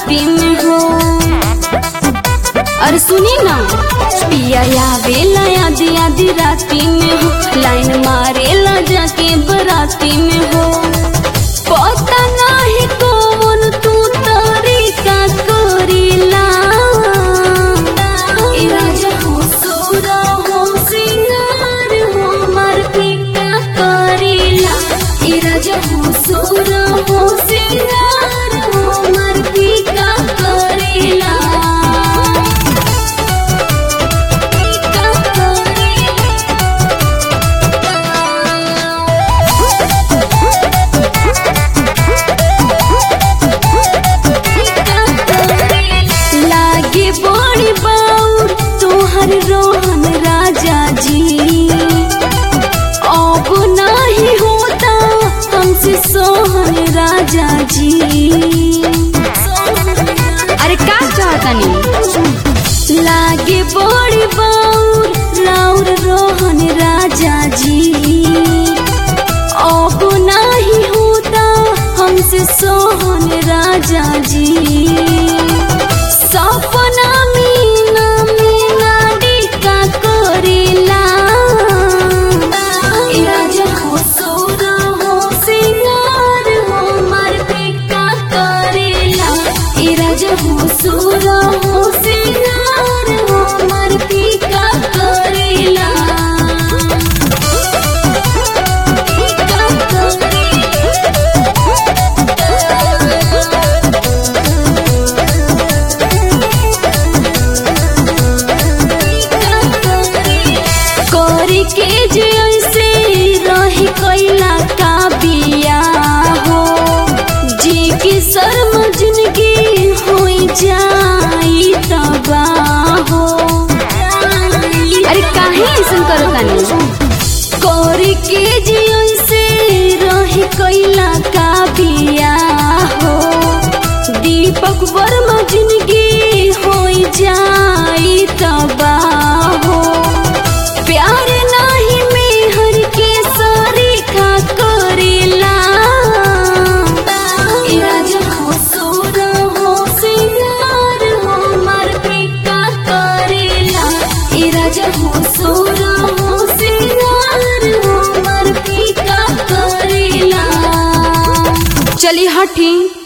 बराती में हो अरे सुनी ना पिया आवेला आधी आधी राती में हो लाइन मारेला जाके बराती में हो पता नाही कौन तू तरीका करीला ए राजा हो सोरा हो सिंगार हो मार पिका करीला ए राजा हो सोरा हो सिंगार हो मार पिका करीला पिका लागे बड़ी बाउर तोहर रोहन राजा जी अब नहीं होता हमसे सोहन राजा जी अरे का चाहतनी लागे बड़ी बाउर राउर रोहन राजा जी अब नहीं होता हमसे सोहन राजा जी सपना मीना मीना डिका करेला ए राजा हो सोरा हो सिंगार हो मार पिका करेला ए राजा हो सोरा हो सिंगार हो मार पिका करेला पिका करी के जे ऐसे रही कैला का बिया हो जी की शर्म जिंदगी हो जाई तबाह हो अरे काहे ऐसन करो तानी करी के जे ऐसे रही कैला का बिया हो दीपक वर्मा जिंदगी हो जाई तबाह हो प्यार नाही मेहर के सारी खा करेला ए राजा हो सोरा हो सिंगार हो मार पिका करेला ए राजा हो सोरा हो सिंगार हो मार पिका करेला चली हठी